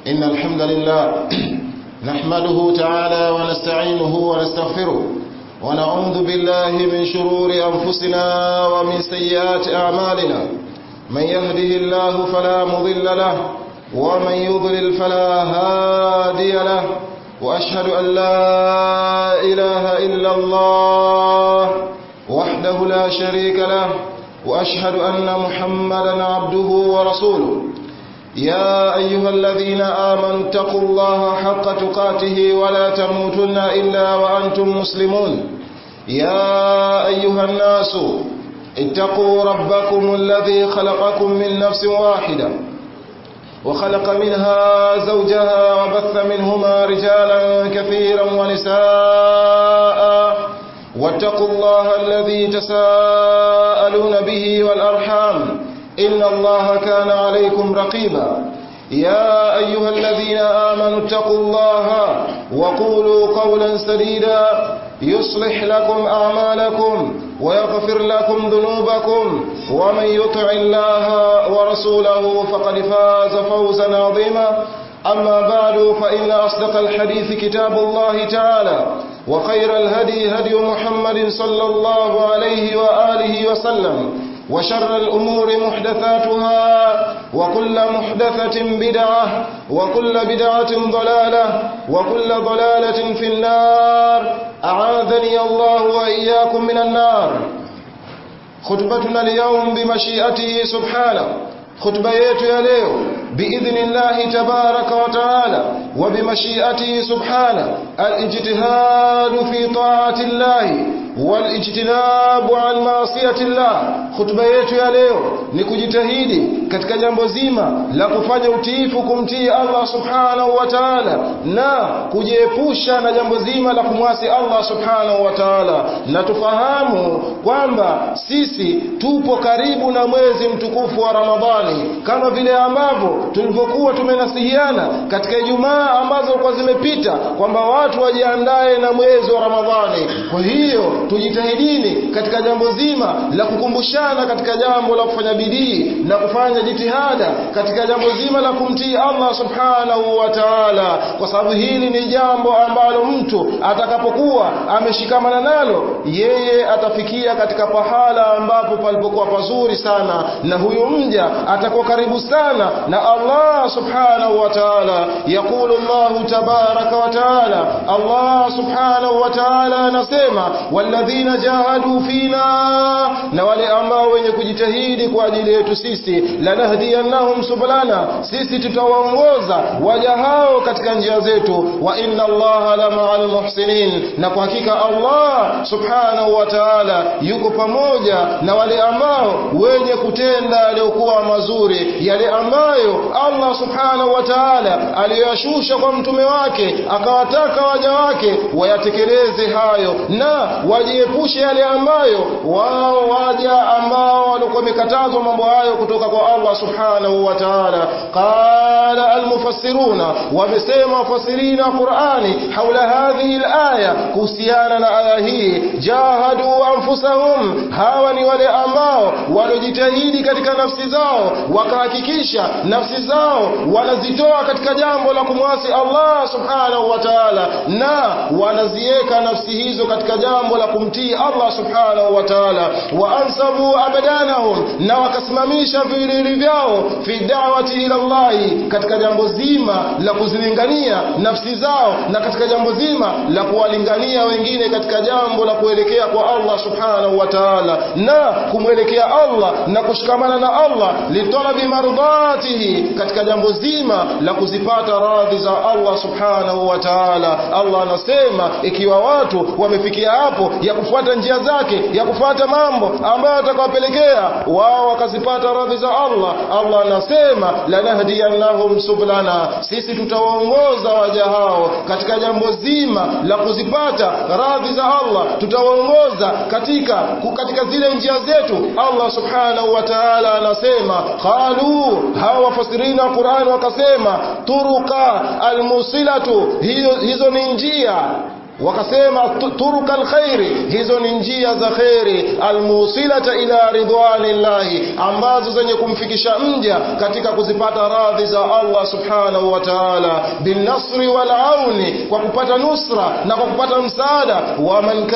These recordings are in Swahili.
إن الحمد لله نحمده تعالى ونستعينه ونستغفره ونعوذ بالله من شرور أنفسنا ومن سيئات أعمالنا من يهده الله فلا مضل له ومن يضلل فلا هادي له وأشهد أن لا إله إلا الله وحده لا شريك له وأشهد أن محمدا عبده ورسوله يا أيها الذين آمنوا اتقوا الله حق تقاته ولا تموتن إلا وأنتم مسلمون يا أيها الناس اتقوا ربكم الذي خلقكم من نفس واحدة وخلق منها زوجها وبث منهما رجالا كثيرا ونساء واتقوا الله الذي تساءلون به والأرحام إن الله كان عليكم رقيبا يا أيها الذين آمنوا اتقوا الله وقولوا قولا سديدا يصلح لكم أعمالكم ويغفر لكم ذنوبكم ومن يطع الله ورسوله فقد فاز فوزا عظيما أما بعد فإن أصدق الحديث كتاب الله تعالى وخير الهدي هدي محمد صلى الله عليه وآله وسلم وشر الأمور محدثاتها وكل محدثة بدعة وكل بدعة ضلالة وكل ضلالة في النار أعاذني الله وإياكم من النار خطبتنا اليوم بمشيئته سبحانه خطبة yetu ya leo باذن الله تبارك وتعالى وبمشيئته سبحانه الاجتهاد في طاعه الله والاجتناب عن معصيه الله خطبه yetu ya leo ni kujitahidi katika jambo zima la kufanya utiifu kumtii Allah subhanahu wa ta'ala na kujiepusha na jambo zima la kumwasi Allah subhanahu wa ta'ala na tufahamu kwamba sisi tupo karibu na mwezi mtukufu wa Ramadhani kama vile ambavyo tulivyokuwa tumenasihiana katika Ijumaa ambazo kwa zimepita kwamba watu wajiandae na mwezi wa Ramadhani. Kwa hiyo tujitahidini katika jambo zima la kukumbushana katika jambo la kufanya bidii na kufanya jitihada katika jambo zima la kumtii Allah subhanahu wa ta'ala, kwa sababu hili ni jambo ambalo mtu atakapokuwa ameshikamana nalo, yeye atafikia katika pahala ambapo palipokuwa pazuri sana, na huyu mja atakuwa karibu sana na Allah subhanahu wa ta'ala. Yaqulu Allah tabaraka wa ta'ala, Allah subhanahu wa ta'ala anasema walladhina jahadu fina, na wale ambao wenye kujitahidi kwa ajili yetu sisi, lanahdiyannahum subulana, sisi tutawaongoza waja hao katika njia zetu, wa inna Allaha la ma'al muhsinin, na kwa hakika Allah subhanahu wa ta'ala yuko pamoja na wale ambao wenye kutenda yaliyokuwa mazuri, yale ambayo Allah subhanahu wa ta'ala aliyoyashusha kwa mtume wake akawataka waja wake wayatekeleze hayo na wajiepushe yale ambayo wao waja ambao walikuwa wamekatazwa mambo hayo kutoka kwa Allah subhanahu wa ta'ala. Qala almufassiruna, wamesema wafasirina Qur'ani haula hadhihi alaya, kuhusiana na aya hii, jahadu anfusahum, hawa ni wale ambao waliojitahidi katika nafsi zao wakahakikisha nafsi zao wanazitoa katika jambo la kumwasi Allah subhanahu wa ta'ala, na wanaziweka nafsi hizo katika jambo la kumtii Allah subhanahu wa ta'ala. Wa ansabu abadanahum, na wakasimamisha viwiliwili vyao fi da'wati ila Allah, katika jambo zima la kuzilingania nafsi zao na katika jambo zima la kuwalingania wengine katika jambo la kuelekea kwa Allah subhanahu wa ta'ala, na kumwelekea Allah na kushikamana na Allah litalabi mardatihi, katika jambo zima la kuzipata radhi za Allah subhanahu wa ta'ala. Allah anasema ikiwa watu wamefikia hapo ya kufuata njia zake ya kufuata mambo ambayo atakawapelekea wao wakazipata radhi za Allah, Allah anasema lanahdiyannahum sublana, sisi tutawaongoza waja hao katika jambo zima la kuzipata radhi za Allah, tutawaongoza katika katika zile njia zetu. Allah subhanahu wa ta'ala anasema qalu, hawa wafasirina wa Qur'an wakasema turuka almusilatu, hizo, hizo ni njia wakasema turuka alkhairi hizo ni njia za khairi almusilata ila ridwanillahi ambazo zenye kumfikisha mja katika kuzipata radhi za Allah subhanahu wa ta'ala binasri wal auni kwa kupata nusra na kwa kupata msaada wa man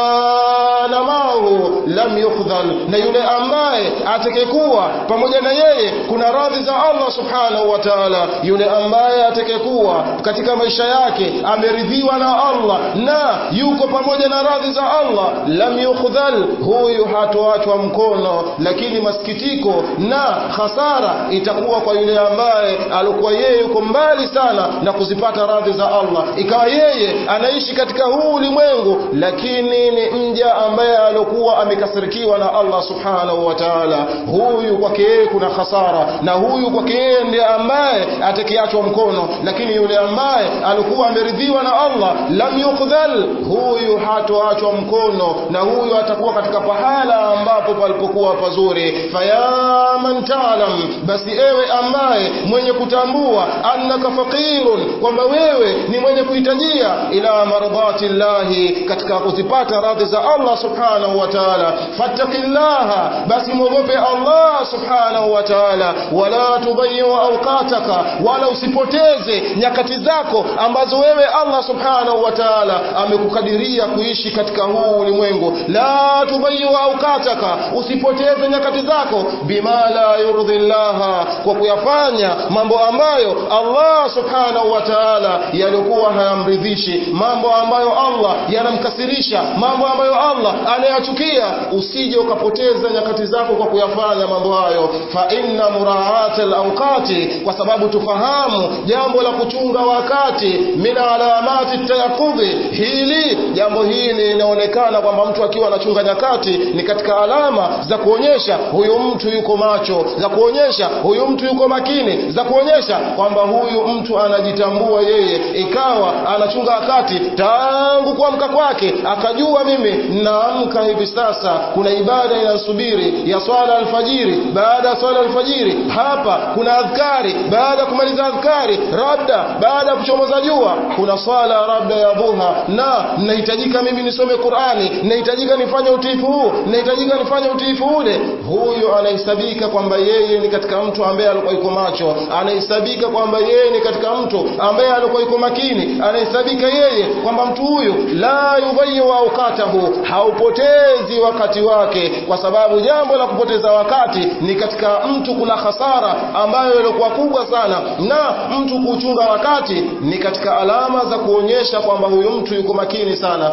kana mahu lam yukhdhal na yule ambaye atakayekuwa pamoja na yeye kuna radhi za Allah subhanahu wa ta'ala yule ambaye atakayekuwa katika maisha yake ameridhiwa na Allah na yuko pamoja na radhi za Allah lam yukhdhal huyu hatoachwa mkono lakini masikitiko na hasara itakuwa kwa yule ambaye alikuwa yeye yuko mbali sana na kuzipata radhi za Allah ikawa yeye anaishi katika huu ulimwengu lakini ni mja ambaye alikuwa amekasirikiwa na Allah subhanahu wa ta'ala huyu kwake yeye kuna hasara na huyu kwake yeye ndiye ambaye atakiachwa mkono lakini yule ambaye alikuwa ameridhiwa na Allah lam yukdhal huyu hatoachwa mkono na huyu atakuwa katika pahala ambapo palipokuwa pazuri fayaman ta'lam basi ewe ambaye mwenye kutambua annaka faqirun kwamba wewe ni mwenye kuhitajia ila mardhati llahi katika kuzipata radhi za Allah subhanahu wa ta'ala fattaqillaha basi mwogope Allah subhanahu wa ta'ala wala tudayyu awqataka wala usipoteze nyakati zako ambazo wewe Allah subhanahu wa ta'ala amekukadiria kuishi katika huu ulimwengu la tudayyu awqataka usipoteze nyakati zako bima la yurdhi Allah kwa kuyafanya mambo ambayo Allah subhanahu wa ta'ala yalikuwa hayamridhishi mambo ambayo Allah yanamkasirisha mambo ambayo Allah anayachukia usije ukapoteza nyakati zako kwa kuyafanya mambo hayo fa inna muraata alawqati kwa sababu tufahamu jambo la kuchunga wakati min alamati tayaqudhi hili jambo hili linaonekana kwamba mtu akiwa anachunga nyakati ni katika alama za kuonyesha huyu mtu yuko macho za kuonyesha huyu mtu yuko makini za kuonyesha kwamba huyu mtu anajitambua yeye ikawa anachunga wakati tangu kuamka kwake akajua mimi naamka hivi sasa kuna ibada inasubiri ya swala alfajiri baada ya swala alfajiri hapa kuna adhkari baada ya kumaliza adhkari labda baada ya kuchomoza jua kuna swala labda ya dhuha na nahitajika mimi nisome Qur'ani nahitajika nifanye utiifu huu nahitajika nifanye utiifu ule huyo anahesabika kwamba yeye ni katika mtu ambaye alikuwa yuko macho anahesabika kwamba yeye ni katika mtu ambaye alikuwa yuko makini anahesabika yeye kwamba mtu huyu la yudhayu awqatahu haupotezi wakati wake kwa sababu jambo la kupoteza wakati ni katika mtu kuna hasara ambayo ilikuwa kubwa sana na mtu kuchunga wakati ni katika alama za kuonyesha kwamba huyu mtu yuko makini sana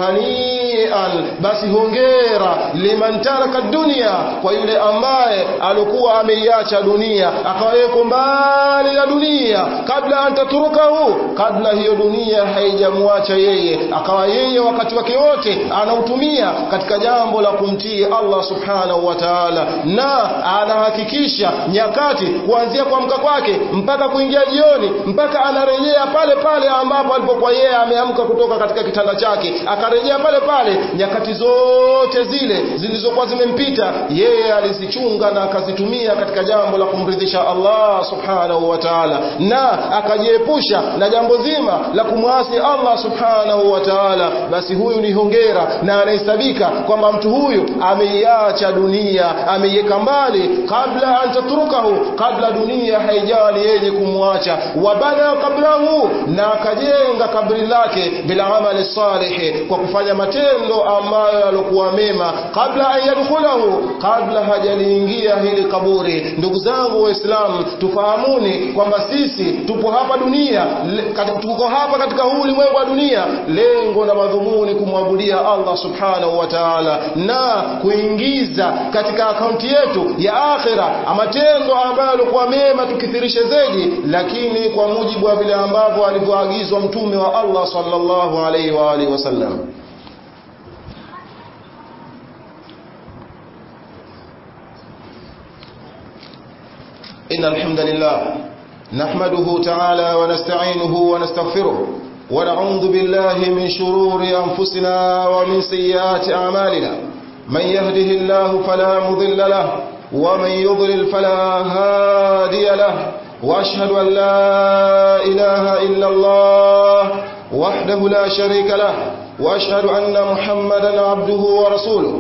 fahanian basi hongera liman taraka dunia kwa yule ambaye alikuwa ameiacha dunia akawa yuko mbali na dunia kabla antaturukahu kabla hiyo dunia haijamwacha yeye akawa yeye wakati wake wote anautumia katika jambo la kumtii Allah subhanahu wa ta'ala na anahakikisha nyakati kuanzia kuamka kwake mpaka kuingia jioni mpaka anarejea pale pale ambapo alipokuwa yeye ameamka kutoka katika kitanda chake akarejea pale pale nyakati zote zile zilizokuwa zimempita yeye alizichunga na akazitumia katika jambo la kumridhisha Allah subhanahu wa ta'ala na akajiepusha na jambo zima la kumwasi Allah subhanahu wa ta'ala basi huyu ni hongera na anahesabika kwamba mtu huyu ameiacha dunia ameiweka mbali kabla antatrukahu kabla dunia haijali yenye kumwacha wabana kablahu na akajenga kabri lake bila amali salihi kwa kufanya matendo ambayo yalikuwa mema kabla an yadkhulahu kabla hajaliingia hili kaburi ndugu zangu waislamu tufahamuni kwamba sisi tupo hapa dunia tuko hapa katika huu ulimwengu wa dunia lengo na madhumuni kumwabudia Allah subhanahu wa ta'ala na kuingiza katika akaunti yetu ya akhira matendo ambayo yalikuwa mema tukithirishe zaidi lakini kwa mujibu wa vile ambavyo alivyoagizwa mtume wa Allah sallallahu alaihi wa alihi wasallam إن الحمد لله نحمده تعالى ونستعينه ونستغفره ونعوذ بالله من شرور أنفسنا ومن سيئات أعمالنا من يهده الله فلا مضل له ومن يضلل فلا هادي له وأشهد أن لا إله إلا الله وحده وحده لا شريك له وأشهد أن محمدا عبده ورسوله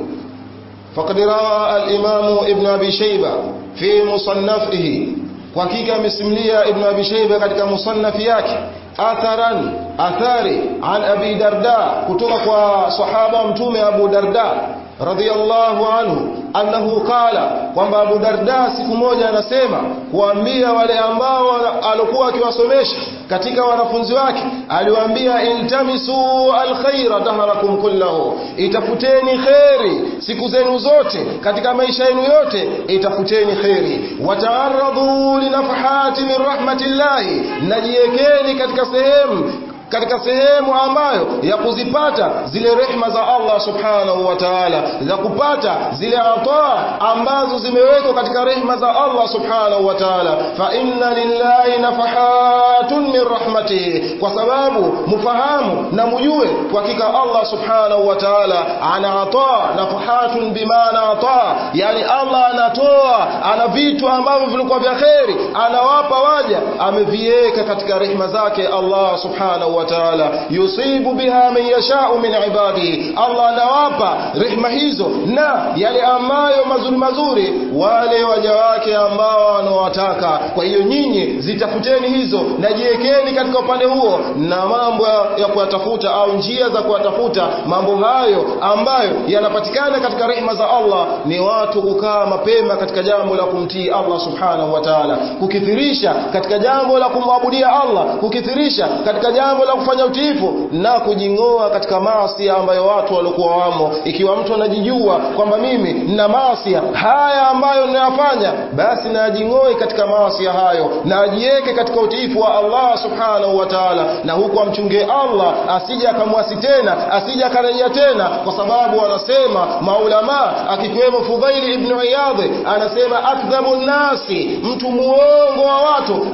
فقد روى الإمام ابن أبي شيبة في مصنفه وحقيقة مسملية ابن أبي شيبة katika مصنف yake atharan athari an abi darda kutoka kwa sahaba mtume abu darda radhiyallahu anhu annahu qala kwamba abu darda siku moja anasema kuambia wale ambao alikuwa akiwasomesha katika wanafunzi wake aliwaambia iltamisu alkhaira daharakum kullahu itafuteni kheri siku zenu zote katika maisha yenu yote itafuteni kheri wataaradhu linafahati min rahmatillahi najiekeni katika sehemu katika sehemu ambayo ya kuzipata zile rehma za Allah subhanahu wa ta'ala za kupata zile ataa ambazo zimewekwa katika rehma za Allah subhanahu wa ta'ala fa inna lillahi nafahatun min rahmatihi kwa sababu mufahamu na mjue kwa hakika Allah subhanahu wa ta'ala ana ataa nafahatun bimaana ataa yani Allah anatoa ana vitu ambavyo vilikuwa vya kheri anawapa waja ameviweka katika rehma zake Allah subhanahu wa ta'ala yusibu biha man yasha'u min ibadihi Allah anawapa rehma hizo na yale ambayo mazuri mazuri wale waja wake ambao wanawataka kwa hiyo nyinyi zitafuteni hizo na jiwekeni katika upande huo na mambo ya kuyatafuta au njia za kuyatafuta mambo hayo ambayo yanapatikana katika rehma za Allah ni watu kukaa mapema katika jambo la kumtii Allah subhanahu wa ta'ala kukithirisha katika jambo la kumwabudia Allah kukithirisha katika jambo la kufanya utiifu na kujingoa katika maasi ambayo watu walikuwa wamo ikiwa mtu anajijua kwamba mimi nina maasi haya ambayo ninayafanya basi najingoe katika maasi hayo na ajiweke katika utiifu wa Allah subhanahu wa ta'ala na huku amchunge Allah asije akamwasi tena asije akarejea tena kwa sababu wanasema maulama akikiwemo Fudhaili ibn Iyadh anasema akdhabu nasi mtu muongo wa watu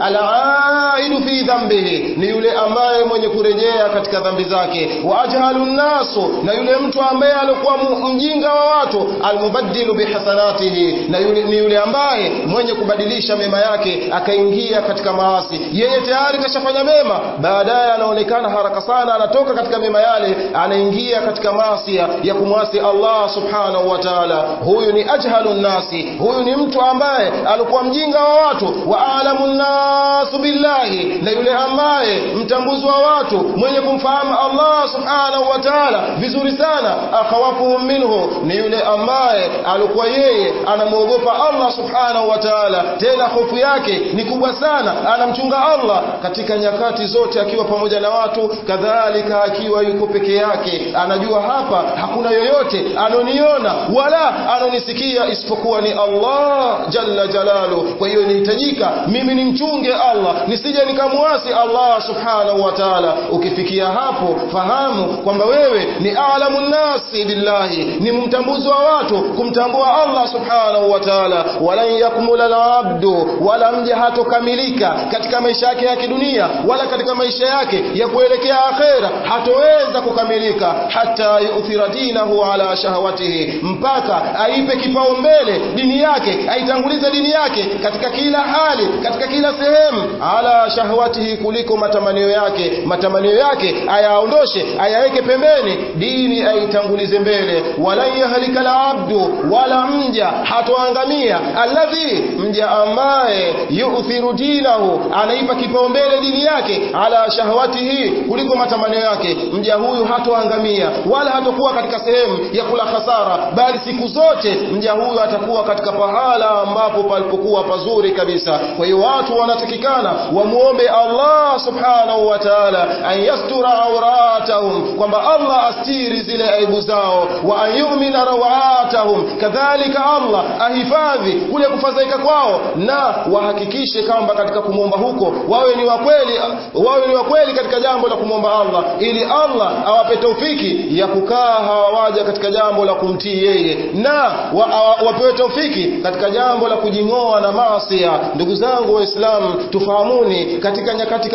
alaidu fi dhambihi ni yule ambaye mwenye kurejea katika dhambi zake wa ajhalu nasu na yule mtu ambaye alikuwa mjinga wa watu almubaddilu bihasanatihi na yule ni yule ambaye mwenye kubadilisha mema yake akaingia katika maasi yeye tayari kashafanya mema baadaye anaonekana haraka sana anatoka katika mema yale anaingia katika maasi ya kumwasi Allah subhanahu wa ta'ala huyu ni ajhalu nasi huyu ni mtu ambaye alikuwa mjinga wa watu wa alamu nasu billahi na yule ambaye mtambuzi wa watu mwenye kumfahamu Allah subhanahu wa ta'ala vizuri sana akhawafuhum minhu ni yule ambaye alikuwa yeye anamwogopa Allah subhanahu wa ta'ala tena hofu yake ni kubwa sana anamchunga Allah katika nyakati zote akiwa pamoja na watu kadhalika akiwa yuko peke yake anajua hapa hakuna yoyote anoniona wala anonisikia isipokuwa ni Allah jalla jalalu kwa hiyo inahitajika mimi nimchunge Allah nisije nikamwasi Allah subhanahu wa ta'ala ukifikia hapo fahamu kwamba wewe ni alamu nasi billahi ni mtambuzi wa watu kumtambua Allah subhanahu wa ta'ala wala yakmula al-abdu wala mja hatokamilika katika maisha yake ya kidunia wala katika maisha yake ya kuelekea akhera hatoweza kukamilika hata yuthira dinahu ala shahawatihi mpaka aipe kipaumbele dini yake aitangulize dini yake katika kila hali katika kila sehemu ala shahawatihi kuliko matamanio yake matamanio yake ayaondoshe ayaweke pembeni dini aitangulize mbele wala yahlika alabdu wala mja hatoangamia alladhi mja ambaye yu'thiru dinahu anaipa kipaumbele dini yake ala shahawatihi kuliko matamanio yake mja huyu hatoangamia wala hatokuwa katika sehemu ya kula hasara bali siku zote mja huyu atakuwa katika pahala ambapo palipokuwa pazuri kabisa kwa hiyo watu wanatakikana wamuombe Allah subhanahu wa ta'ala an yastura auratahum kwamba Allah astiri zile aibu zao wa an yu'mina rawatahum kadhalika Allah ahifadhi kule kufadhaika kwao na wahakikishe kwamba katika kumwomba huko wawe ni wakweli wawe ni wakweli katika jambo la kumwomba Allah ili Allah awape taufiki ya kukaa hawawaja katika jambo la kumtii yeye na wa, wa, wapewe taufiki katika jambo la kujing'oa na maasi ndugu zangu waislamu tufahamuni katika nyakati kama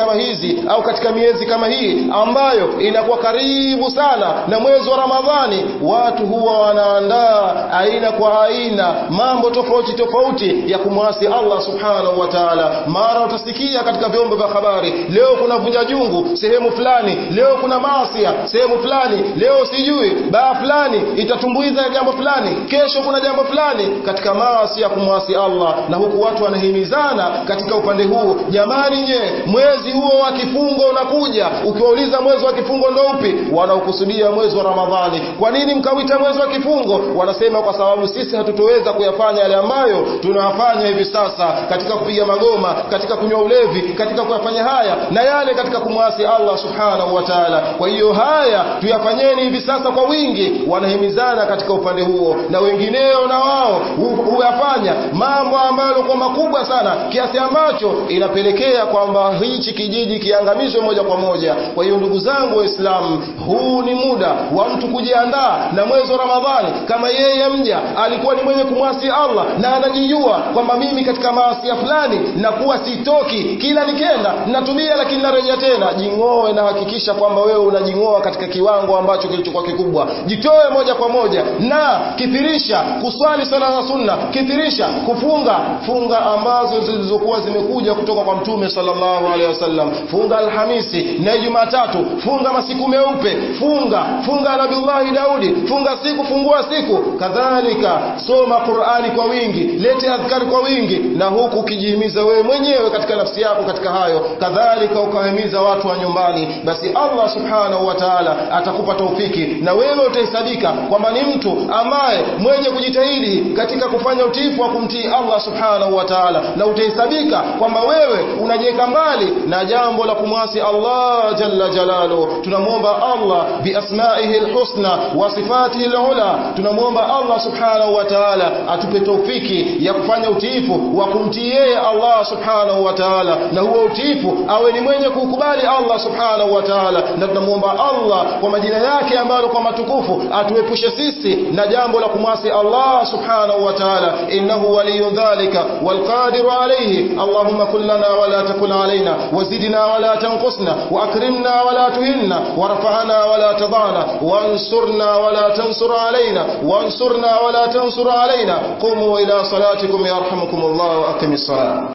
kama hizi au katika miezi kama hii ambayo inakuwa karibu sana na mwezi wa Ramadhani watu huwa wanaandaa aina kwa aina mambo tofauti tofauti ya kumwasi Allah subhanahu wa ta'ala mara utasikia katika vyombo vya habari leo kuna vunja jungu sehemu fulani leo kuna maasia sehemu fulani leo sijui baa fulani itatumbuiza jambo fulani kesho kuna jambo fulani katika maasi ya kumwasi Allah na huku watu wanahimizana katika upande huu jamani nye mwezi huo wa kifungo unakuja ukiwauliza mwezi wa kifungo ndo upi wanaokusudia mwezi wa Ramadhani kwa nini mkawita mwezi wa kifungo wanasema kwa sababu sisi hatutoweza kuyafanya yale ambayo tunayafanya hivi sasa katika kupiga magoma katika kunywa ulevi katika kuyafanya haya na yale katika kumwasi Allah subhanahu wa ta'ala kwa hiyo haya tuyafanyeni hivi sasa kwa wingi wanahimizana katika upande huo na wengineo na wao huyafanya mambo ambayo yalikuwa makubwa sana kiasi ambacho inapelekea kwamba hichi kijiji kiangamizwe moja kwa moja kwa hiyo ndugu zangu waislamu huu ni muda wa mtu kujiandaa na mwezi wa ramadhani kama yeye mja alikuwa ni mwenye kumwasi allah na anajijua kwamba mimi katika maasia fulani nakuwa sitoki kila nikenda natumia lakini narejea tena jing'oe na hakikisha kwamba wewe unajing'oa katika kiwango ambacho kilichokuwa kikubwa jitoe moja kwa moja na kithirisha kuswali sala za sunna kithirisha kufunga funga ambazo zilizokuwa zimekuja kutoka kwa mtume sallallahu alaihi wasallam funga alhamisi na jumatatu funga masiku meupe funga funga nabiullahi daudi funga siku fungua siku kadhalika soma qurani kwa wingi lete adhkari kwa wingi na huku ukijihimiza wewe mwenyewe katika nafsi yako katika hayo kadhalika ukahimiza watu wa nyumbani basi allah subhanahu wa taala atakupa taufiki na wewe utahesabika kwamba ni mtu ambaye mwenye kujitahidi katika kufanya utiifu wa kumtii allah subhanahu wa taala na utahesabika kwamba wewe unajiweka mbali na jambo la kumwasi allah jalla jalalu tunamwomba allah biasmaihi lhusna wa sifatihi lula tunamwomba allah subhanahu wa taala atupe taufiki ya kufanya utiifu wa kumtii yeye allah subhanahu wa taala na huo utiifu awe ni mwenye kuukubali allah subhanahu wa taala na tunamwomba allah kwa majina yake ambayo kwa matukufu atuepushe sisi na jambo la kumwasi allah subhanahu wa taala innahu waliyu dhalika والقادر عليه اللهم كن لنا ولا تكن علينا وزدنا ولا تنقصنا وأكرمنا ولا تهنا وارفعنا ولا تضعنا وانصرنا ولا تنصر علينا وانصرنا ولا تنصر علينا قوموا إلى صلاتكم يرحمكم الله وأقم الصلاة